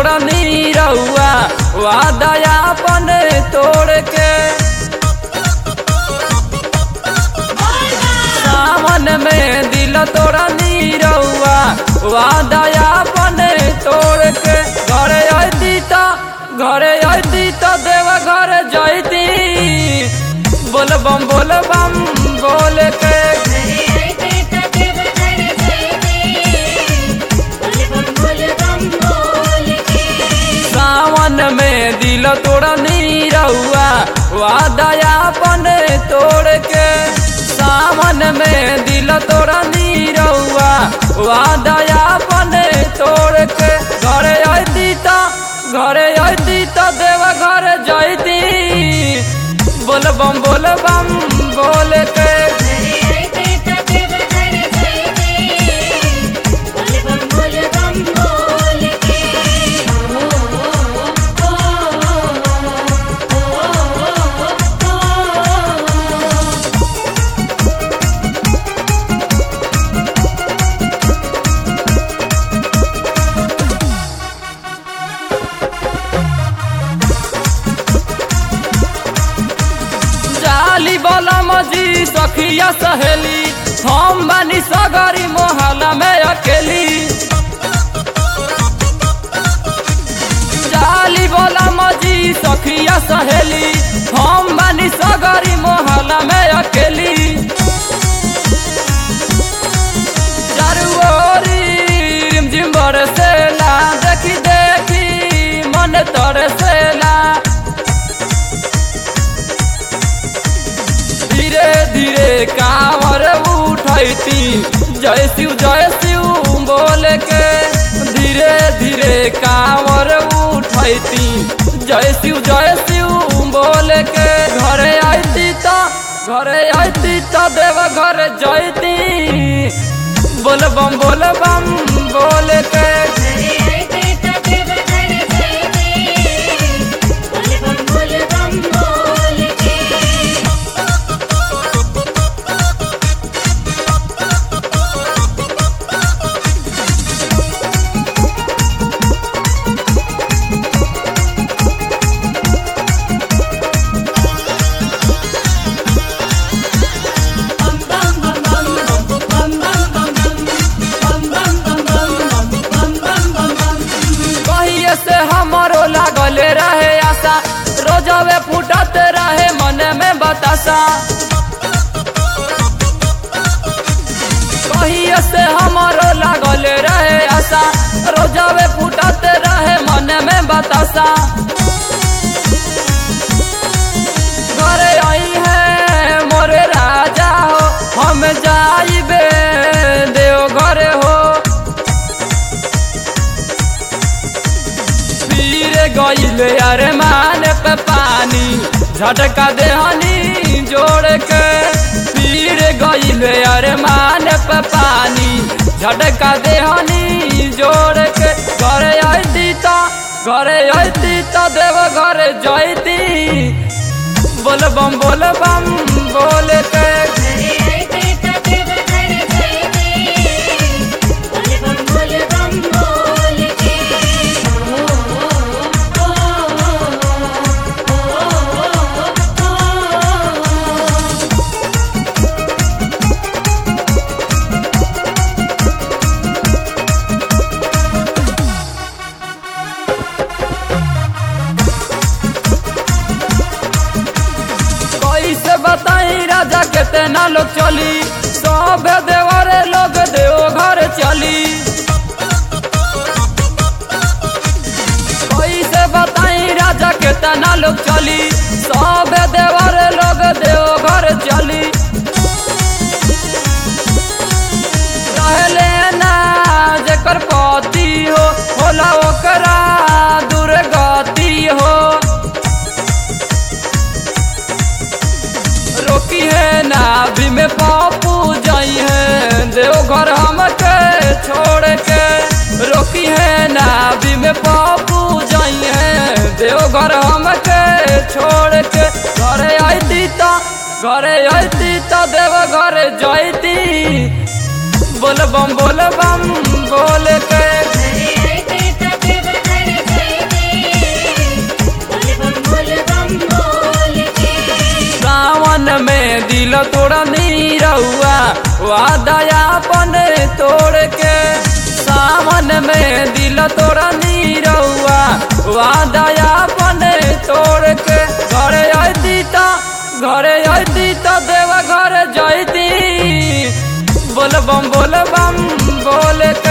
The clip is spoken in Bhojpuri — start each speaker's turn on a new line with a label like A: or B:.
A: तोड़नी रहुआ वादया अपन तोड़ के सावन में दिल तोड़नी रहुआ वादया अपन तोड़ के घरे अती तो घरे अती तो देव घर जैती बोल बम बोल बम बोल के सावन में दिल तोड़नी रहुआ वादया अपन तोड़ के सावन में दिल तोड़नी रहुआ वादया अपन तोड़ के घरे अती तो घरे अती तो देव घर जैती बोल बम बोल बम बोल के जाली बोला मजी सखिया सहेली हम बानी सगरी मोहल्ला में अकेली जाली बोला मजी सखिया सहेली हम बानी सगरी मोहल्ला में अकेली चारू ओरी रिमझिम बरसेला देखी देखी मन तरसेला धीरे धीरे कांवर उठैती जय शिव जय शिव बोल के धीरे धीरे कांवर उठैती जय शिव जय शिव बोल के घरे आती तो घरे आती तो देव घर जैती बोल बम बोल बम बोल के कहिए से हमारो लागल रहे आशा रोजवे फूटत रहे मन में बतासा कहिए से हमारो लागल रहे आशा रोजवे फूटत रहे मन में बतासा घरे आई है मोरे राजा हो हम जाइबे देव घरे हो पीर गईल अरे मान पे पानी झटका देहनी जोड़ के पीर गईल अरे मान पे पानी झटका देहनी जोड़ के घरे अती तो घरे अती तो देव घरे जैती बोल बम बोल बम बोल के कैसे बताई राजा कितना लोग चली सब देवरे लोग देव घर चली कैसे बताई राजा कितना लोग चली सब देवरे लोग देव घर चली रहले ना जेकर पति हो होला ओकरा दुर्गति हो रोकी है नाभि में पापू जाई है देवघर हमके छोड़ के रोकी है नाभि में पापू जाई है देवघर हमके छोड़ के घरे आती तो घरे आती तो देव घरे जाती बोल बम बोल बम बोल के
B: हरे आए ते तके बहर
A: तोड़ा नीरहुआ वादया अपन तोड़ के सावन में दिल तोड़ा नीरहुआ वादया अपन तोड़ के घरे अती त घरे अती त देवा घर जैती बोल बम बोल बम बोल